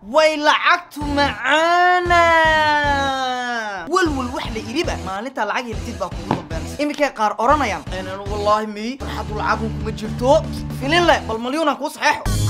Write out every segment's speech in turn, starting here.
way lacagtu macaana walwal wax la iriba maalintaa lacag heltid baa kugu dambeynaysa iminkay qaar odhanayaan "Een, wallaahi miy farxadu lacagun kuma jirto filin leh bal malyuunaan kuu saxeexo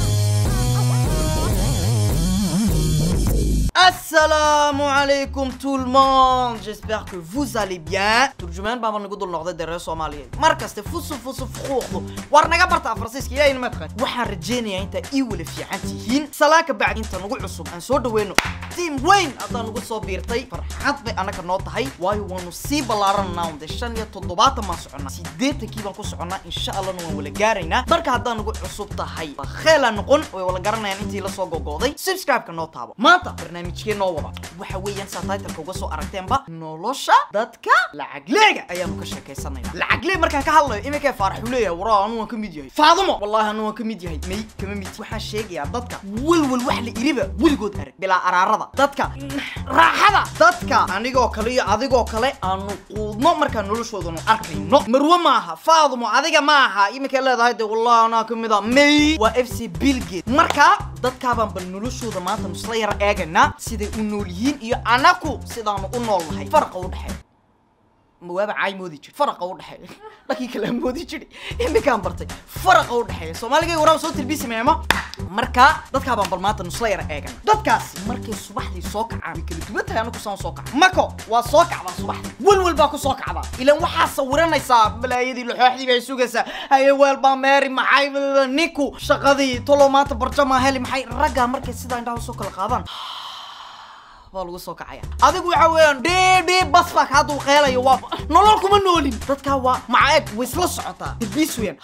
Assalamu alaikum tout le monde J'espère que vous allez bien turjumaan baa nagu dul noqday dee reer soomaaliyeed mar kaste fusu fusu fuquuqdu war naga bartaa faransiiska ilaahay ma taqaan waxaan rajeynayaa intaa ii wala fiican tihiin salaaka bacdi inta nagu cusub aan soo dhaweyno tiim weyn haddaa nagu soo biirtay farxad bay annaga noo tahay waayo waanu sii ballaarananaa unde shan iyo toddobaatan baan soconnaa siddeetankii baan ku soconnaa insha allahna waan wala gaaraynaa marka haddaa nagu cusub tahay waa kheela noqon way wala garanayaan intii la soo gogooday subscribe-ka noo taabo maanta barnaamijkee noo wada waxa weeyaan saa titleka uga soo aragteenba nolosha dadka lacagleega ayaanu ka sheekaysanaynaa lacaglee markaan ka hadlayo iminkee faaraxu leeyahay waraa anu waan ka mid yahay faadumo wallaahi anu waan ka mid yahay may kama mid waxaan sheegayaa dadka walwal wax la iriba weligood arag bilaa araarada dadka raaxada dadka anigoo kale iyo adigoo kale aanu quudno markaan noloshoodanu arkayno marwe maaha faadumo adiga maaha iminkay leedahay de wallahi anaa ka mid a may waa f c bilgate marka dadkaabaan bal noloshooda maanta nusla yara eegaynaa siday u nool yihiin iyo anaku sidaanu u nool nahay faraqa u dhexeeya mawaaba caay moodi jir faraqa u dhexeeya dhankii kale aan moodi jiri iminkaan bartay faraqa u dhexeeya soomaaligay waraaba soo tilbiisi meemo marka dadkaabaan bal maanta nusla yara eegana dadkaasi markay subaxdii soo kacaan way kala duwan tahay anaku saan soo kaca mako waa soo kacdaa subaxdii walwal baa ku soo kacdaa ilaan waxaa sawiranaysaa balaayadii laxooxdii bay sugaysaa haye weel baa meeri maxay ninku shaqadii tolo maanta barjamaa heli maxay raggaa markay sidaa indhaha usoo kala qaadaan baa lagu soo kacaya adigu waxa weeyaan dhiidhii bas baa kaa dulqeelaya waa nolol kuma noolin dadkaa waa maca eg way isla socotaa dirbiis weeyaan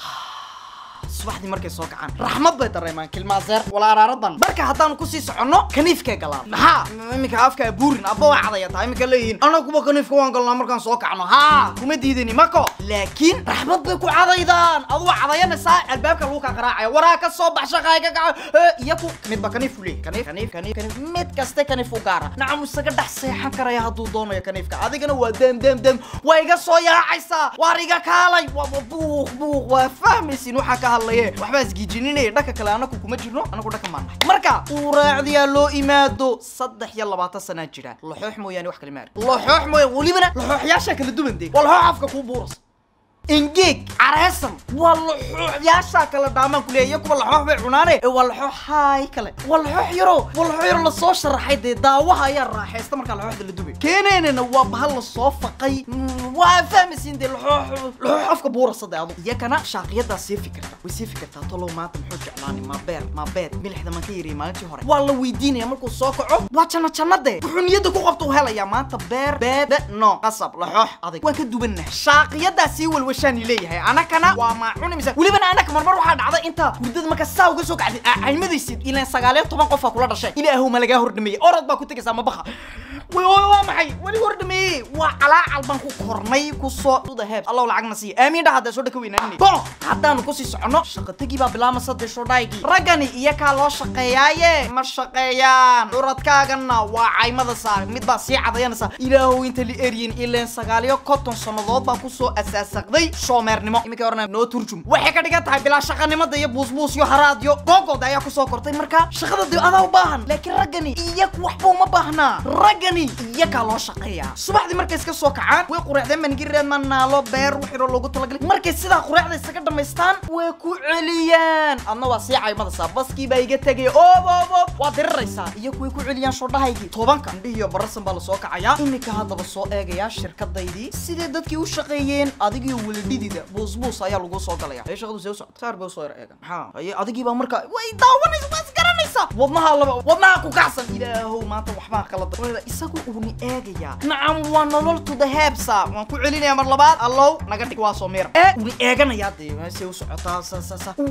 subaxdii markay soo kacaan raxmad bay dareemaan kilmaaseer wala araaradan marka haddaanu kusii soconno kaniifkay galaan maxaa iminka afka abuurin abba waa cadaya tahay iminka leeyihiin anaga kuba kaniifka waan galnaa markaan soo kacno haa kuma diidani mako laakiin raxmad bay ku cadaydaan adu waa cadayanaysaa albaabka lagu kaa qaraacaya waraa ka soo bax shaqaay ka kaca iyaku midba kaniif u leeyahy kaniif kaniif kaniif kaniif mid kaste kaniif u gaara nacam isaga dhex seexan karaya hadduu doonayo kaniifka adigana waa dem dem dem waa iga soo yaacaysaa waar iga kaalay waa waa buuq buuq waa fahmaysin waxaa ka hadlaye waxbaa isgiijininaya dhanka kale anaku kuma jirno anagu dhanka maan nahay marka uuraacdiyaa loo imaado saddex iyo labaatan sanaa jira laxoox mooyaane wax kale maari laxoox mooyaane welibana laxooxyaashaa kala duwan dee waa laxoox afka kuu buuras engeeg careesan waa laxooxyaashaa kala dhaamaan kuleeya iyo kuwa laxoox bay cunaane ee waa laxoox haay kale waa laxoox yaro waa laxoox yaro lasoo sharaxay dee daawaha ayaa raaxaysta markaa laxooxda la dubay keeneenana waa bahal lasoo faqay Mm, waa fahmaysiin dee laxoox laxoox afka buurasa dee adu iyakana shaaqiyadaa sii fikirta way sii fikirtaa tolow maanta muxuu jeclaani ma beer ma beed milixda maan ka yariyay maalintii hore waa la weydiinaya markuu soo kaco waa janna jannade wuxuu niyadda ku qabta u helayaa maanta beer beed no qasab laxoox adag waan ka dubannahay shaaqiyadaa sii walwashaani leeyahay anakana waa maacuni mise welibana anaka marmar waxaa dhacda inta hurdada marka saa uga soo kacday caymadaysid ilaan sagaaliyo toban qofaa kula dhashay ilaahow ma lagaa hordhameeyey orod baa ku tegaysaa ma baqa way way waa maxay weli hordhameeyey waa calaacal baan ku kornay kusoo duda heeb allow lacagna siiya aamiin dhaha dee soo dhaka weynaanine bon haddaanu kusii soconno shaqatagii baa bilaamasa dee shodhaygii raggani iyakaa loo shaqeeyaaye ma shaqeeyaan curadkaagana waa caymada saa mid baa sii cadayanaysa ilaahow inta li eryin ileen sagaaliyo konton sannadood baa kusoo asaasaqday shoomeernimo iminkay orana noo turjum waxay ka dhigan tahay bilaa shaqanimada iyo buusbuus iyo haraadyo googooda ayaa kusoo kortay marka shaqada dee adaa u baahan laakiin raggani iyaku waxba uma baahnaa raggani iyakaa loo shaqeeyaa subaxdii markay iska soo kacaan way qureecdeen bangireed ma naalo beer wixiro loogu talagalay markay sidaa qureecda isaga dhamaystaan way ku celiyaan adna waa sii caymadaysaa baskii baa iga tegaya oob oob oob waa diriraysaa iyaku way ku celiyaan shodhahaygii tobanka indhihi iyo barasan baa lasoo kacayaa iminka haddaba soo eegayaa shirkadaydii sidee dadkii u shaqeeyeen adigiyo weladhidida buusbuus ayaa lagu soo galaya ee shaqadu see u socota saar bay usoo yar eegan maxaa aye adigii baa marka way daawanaysa waa isgaranaysaa wadnaha laba wadnaha ku kacsan ilaahow maanta waxbaa qalada isagu uuni eegayaa nacam waa nolol to the hebsa waan ku celinayaa mar labaad allow naga dhig waa soo miira ee uuni eeganayaa dee meeshay u socotaa sa sa sa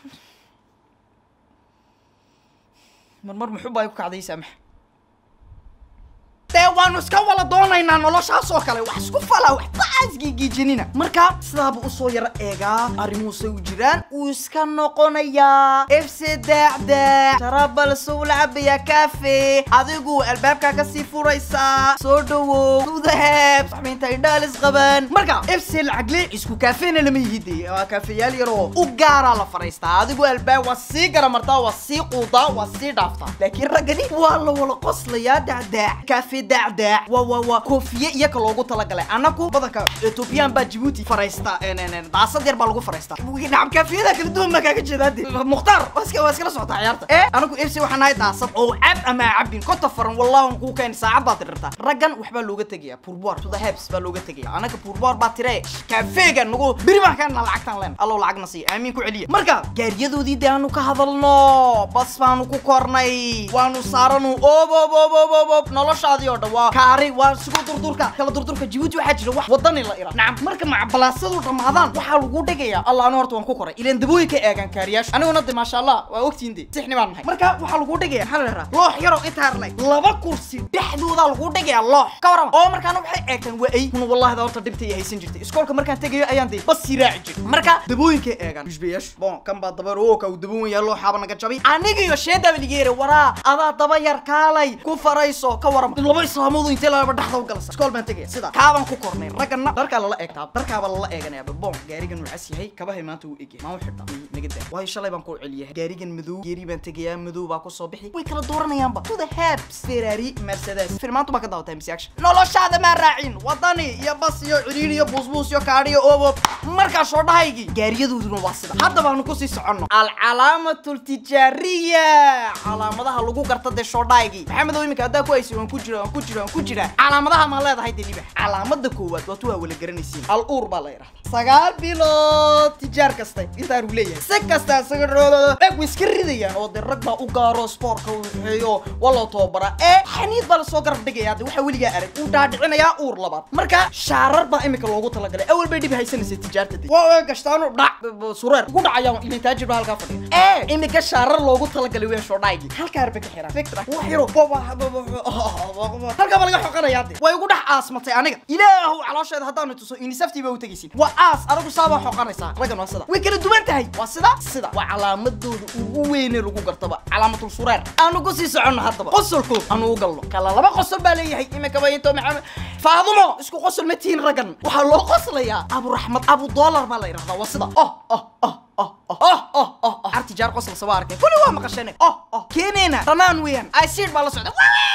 marmar muxuu baa ku kacday saamax dee waanu iska wala doonaynaa noloshaas oo kale wax isku fala waxba isgigiijinina marka sidaaba usoo yaro eegaa arrimuhusay u jiraan uu iska noqonayaa efse daacdaac sharabal soo lacabayaa cafe adigu albaabkaa kasii furaysaa soo dhawow sudaheb saxbiinta indhaalis qaban marka efse lacagle isku kaafeena lama yihide waa kaafeyaal yaroo u gaaraa la fadhiistaa adigu albaab waa sii garamartaa waa sii quudaa waa sii dhaaftaa laakiin raggani waa la wala qoslayaa dacdaac kaafe dacdaac waa waa waa koofiye iyaka loogu talagalay anaku badanka etoobiyaan baa jibuuti fadhiista daasad yar baa lagu fadhiistaa nacam kaafiyada kala duwan baa kaaga jeedaa de mukhtaar waa iska waa iskala socotaa ciyaarta ee anagu fc waxaan nahay daasad oo cab ama cabin kota faran wallahi kuu keen saacad baad tirirtaa raggan waxbaa looga tegaya pourboire to the hebs baa looga tegaya anaga pourboire baa tire kaafeega nagu beri baan kaana lacagtaan leen allow lacagna siiya aamiin ku celiya marka gaariyadoodii de aanu ka hadalno bas baanu ku kornay waanu saaranu ob ob ob ob ob ob noloshaadii oo dhan waa kaari waa sugu durdurka kala durdurka jibuuti waxaa jira wax wadani la ira nacam marka macbalaasadu dhammaadaan waxaa lagu dhigaya allah anu horta waan ku koray ileen dabooyin ka eegaan kaariyaashu aniguna de maasha allah waa ogtiin de sixni baan nahay marka waxaa lagu dhigaya maxaa la dhahaa loox yaroo intaa leg laba kursi dhexdooda lagu dhigaya loox ka warama oo markaana waxay eegtaan waa ay kuna wallahi da horta dhibta iyo haysan jirtay iskoolka markaan tegayo ayaan de bas sii raaci jiray marka dabooyinka eegaan yushbayaashu bon kan baa dabar oo ka uu daboon yahay looxaaba naga jabay aniga iyo sheedaba ligeere waraa adaa daba yar kaalay ku farayso ka warama laba islaamoodu intee laba dhexda u galasa iskool baan tegaya sida kaabaan ku kornay raggana dharkaa lala eegtaa dharkaaba lala eeganayaaba bon gaarigan wuu cas yahay kabahay maanta wuu egyahay maa u xidha naga daa waayo shalay baan ku celiyahay gaarigan madow geeri baan tegayaa madow baa kusoo bixi way kala dooranayaanba to the hebs ferrari mercedes filmaantu baa ka daawatay mise action noloshaada maa raacin wadani iyo bas iyo ciriir iyo buusbuus iyo kaadhi iyo obob markaa soo dhahaygii gaariyadooduna waa sida hadda baanu kusii soconno alcalaamatu ltijaariya calaamadaha lagu garta dee shoodhaygii maxamedow iminka haddaa ku haysi waan ku jira waan ku jira waan ku jira calaamadaha maa leedahay dee libax calaamada koowaad waa tu waa wala garanaysiin al uur baa la yidhahda sagaal bilood tijaar kasta intaanu leeyahay si kasta isaga rooloodo eeg way iska ridayaan oo dee rag baa u gaaro spoortka u waxeeyo waa loo tababara ee xaniid baa lasoo garab dhigaya de waxaa weligaa arag uu dhaadhicinayaa uur labaad marka shaarar baa imika loogu talagalay awal bay dhib haysanaysa tijaarta de waa way gashtaanu dhac sureer ku dhacayaan ilin taajir baa halkaa fadhiya ee imika shaarar loogu talagalay weyn shoodhaygii halkaa arba ka xiraa fikra wax yaro halkaa baa laga xoqanayaa de way ugu dhex aasmatay aniga ilaahu caloosheeda haddaanu tuso inisaftii baa u tegaysin waa aas anagu saabaa xoqanaysaa raggan waa sida way kala duwan tahay waa sida sida waa calaamadooda ugu weyne lagu gartaba calaamatul sureer aanu ku sii soconno haddaba qosolku aanu u galno kala laba qosol baa leeyahay imikaba into maxamed faadumo isku qosol ma tihiin raggan waxaa loo qoslayaa abu raxmad abu doolar baa la yidhahdaa waa sida oh oh oh oh oh oh oh oh artijaar qosol saba arkay kulli waa maqashane oh oh keeneena dhanaan weeyaan icid baa la socda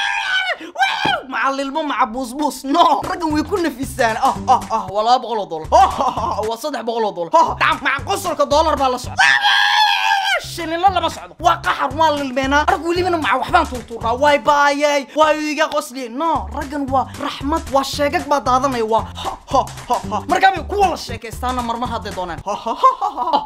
macalilmo maca buusbuus no raggan way ku nafisaan oh oh oh waa laba boqol oo dollar oh waa saddex boqol oo dollar oh dhacam maca qosolka dollar baa la socda shililo lama socdo waa qaxar waa lilmeenaa arag welibana maca waxbaan tuurtuurnaa waay baayay waa iga qosliye no raggan waa raxmad waa sheegag baa daadanaya waa ha ha ha ha markaabay kuwa la sheekaystaana marmar hadday doonaan ha ha ha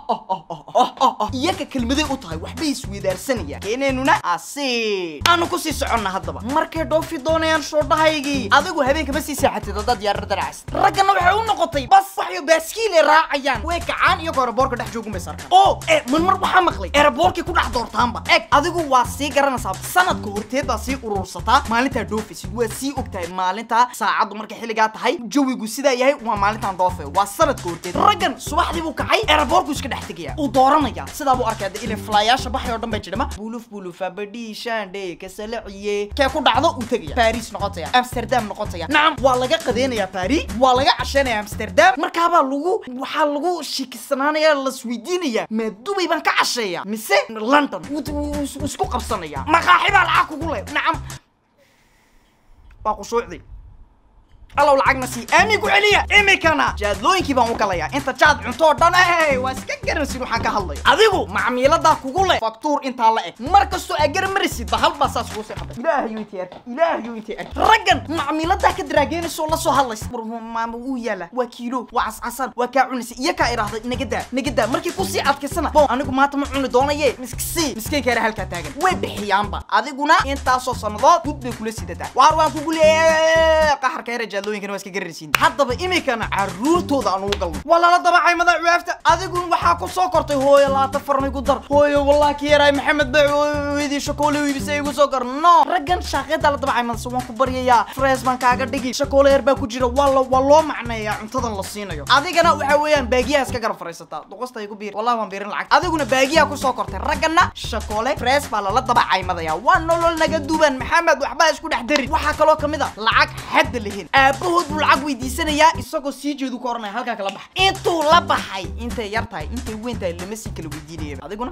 ha ha iyaga kelmaday u tahay waxbay isweydaarsanayaan keeneenuna asi aanu kusii soconna haddaba markay dhoofi doonayaan shoodhahaygii adigu habeenka ma sii seexatid haddaad yaarar daracas raggana waxay u noqotay bas waxyo baaskiile raacayaan way kacaan iyagoo aeroboorka dhex joogun bay sarkaan oo e marmar waxaa maqlay aeroboorkii ku dhex doortaanba eg adigu waa sii garanaysaa sanadka horteed baa sii urursataa maalintaa dhoofaysid waa sii ogtahay maalintaa saacaddu markay xilligaa tahay jawigu sidaa yahay waa maalintaan dhoofe waa sanadka horteed raggan subaxdii buu kacay aeroboorku iska dhex tegaya uu dooranaya sidaa buu arkaya de ilin flaayaasha baxay oo dhan bay jirama buluf bulufa badhii shaandhe kasalaciye kee ku dhacdo uu tegaya baris noqotaya amsterdam noqotaya nacam waa laga qadeynayaa bari waa laga casheynaya amsterdam markaabaa lagu waxaa lagu shikisanaanaya lasweydiinaya maa dubay baan ka casheeya mise london wuu isku qabsanaya maqaaxi baa lacag kugu leh nacam waa qushuucdii allow lacagna sii aamin ku celiya imikana jaadlooyinkii baan u galayaa inta jaad cunto oo dhan ey waa iska garansin waxaan ka hadlayo adigu macmiiladaa kugu leh faktuur intaa la eg mar kastoo aa garan marisid ba hal baa saas kugu sii qabay ilaahayu intii arki ilaahayu intii arki raggan macmiiladaa ka daraageynaysa oo la soo hadlaysa maama wuu yaala waa kiilo waa cascasan waa kaa cunaysa iyo kaa idhaahday nagadaa nagadaa markii kusii adkaysana bo anigu maanta ma cuni doonaye miskisii miskiinkaara halkaa taagan way bixiyaanba adiguna intaasoo sannadood gud bay kula sidataa waar waan kugu leeyahay qaxarka yara jaadlo dhacdooyinkana waa iska gararsiin haddaba iminkana caruurtooda aan ugu galno waa lala dabacay madax weefta adigun waxaa ku soo kortay hooyo laata farmay ku dar hooyo wallah ki yaraay maxamed baa weydii shakoole iibisay igu soo kor no raggan shaaqeeda la dabacay madase waan ku baryayaa frees baan kaaga dhigi shakoole yar baa ku jira waa la waa loo macneeyaa cuntadan la siinayo adigana waxa weeyaan baagiyaha iska garab fariisataa duqasta igu biir wallahi waan biirin lacag adiguna baagiyaha kusoo kortay raggana shakoole frees baa lala dabacay madaya waa nolol naga duban maxamed waxbaa isku dhex darin waxaa kaloo kamid a lacag xadda lahin aabahood buu lacag weydiisanayaa isagoo sii jeedu ka oranaya halkaa kala baxa intuu la baxay intay yar tahay intay weyn tahay lama sii kala weydiinaya adiguna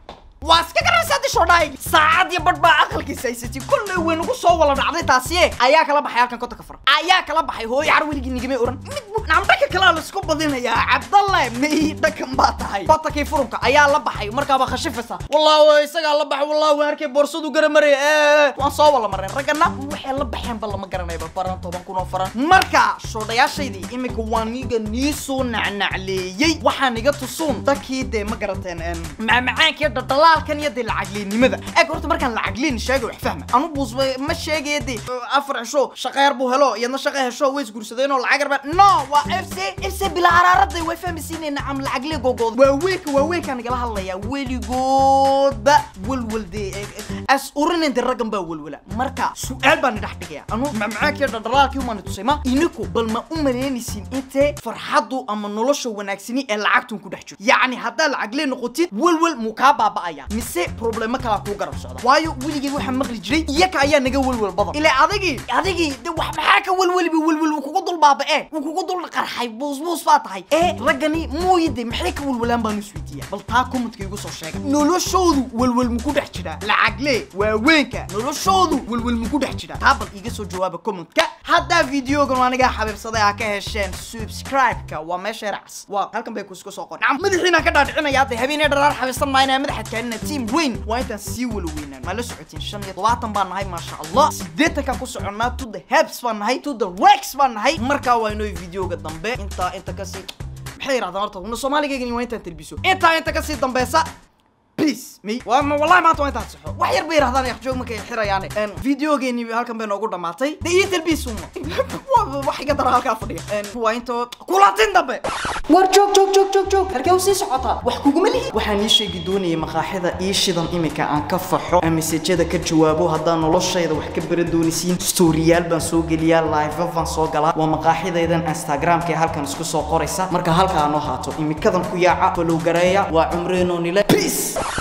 waa iska garanaysaa disho dhaay saacad iyo badh baa aqalkiisa haysatay kolley weyn ugu soo wala dhacday taasiye ayaa kala baxay halkan kota ka fara ayaa kala baxay hooyo car weligii nigamay oran mid bu namdhaka kalaa la isku badinayaa cabdalle may dhakan baa tahay kotakii furunka ayaa la baxay markaaba khashifaysa wallah isagaa la baxay wallah waan arkay boorsadu gara maraya ee waan soo wala mareen raggana waxay la baxeenba lama garanayba faran toban kun oo faran marka shoodhayaashaydii iminka waan iga nii soo nacnacleeyey waxaan iga tusuun dadkii dee ma garateen macmacaankii dhadhalaalkan iyo dee lacagleennimada eeg horta markaan lacagleen sheega wax fahma anu buus ma sheegaya dee afar cisho shaqeer buu helo iyadna shaqa hesho way isguursadeen oo lacag yarba no waa f c f c bila araaraday way fahmaysiinay nacam lacagle gogood waaweynka waaweynkaan igala hadlayaa weligoodba welwel dee as urinin dee raggan baa welwela marka su-aal baan idhax dhigaya anu macmacaankii dhadhalaalkii umaani tusay ma iniku bal ma u malaynaysin intee farxaddu ama nolosha wanaagsani ee lacagtun ku dhex jiro yacni haddaa lacaglee noqotid welwel muu kaa baaba'aya mise problemo kalaa kuu garab socda waayo weligii waxaa maqli jiray iyaka ayaa naga welwel badan ilaa adigii adigii de wax maxaa ka welweliba welwel wuu kugu dul baaba'e wuu kugu dul qarxay buusbuus baa tahay ee raggani mooyide maxay ka welwelaan baanu isweydiiya bal taa commentka igu soo sheega noloshoodu welwel muku dhex jiraa lacagle waaweynka noloshoodu welwel muku dhex jiraa taa bal iga soo jawaaba commentka haddaa videogan anigaa xabiibsaday aa ka hesheen subscribe-ka waa meesha racs waa halkan bay kusku soo qor nacam madaxiina ka dhaadhicinaya hadda habeenee dharaar xabiibsan maayna madaxad kaalina team weyn waa intaan sii wala weynaan ma la socotiin shan iyo todobaatan baan nahay maasha allah sideetanka ku soconnaa to the hebs baan nahay to the rex baan nahay markaa waa inoo videoga dambe intaa inta kasii maxay yidhahdaan horta una soomaaligaygani waa intaan telbiso intaa inta kasii dambeysa peace me waa ma wallahi maanta waa intaan saxo wax yar bay yidhahdaan yaqjoog markay xirayaane videogeeni halkan bay noogu dhamaatay de iyo telbiis uma wax iga dara halkaa fadhiya waa intoo kulatin dambe war joog joog joog joog joog halkee u sii socotaa wax kuguma lihi waxaan ii sheegi doonayay maqaaxida ii shidan iminka aan ka faxo mesajada ka jawaabo haddaan noloshayda wax ka bara doonisiin stooriyaal baan soo geliyaa live baan soo galaa waa maqaaxidaydan instagramka ee halkan isku soo qoraysa marka halkaa noo haato imikadan ku yaaca follow gareeya waa cumreenoo nile peace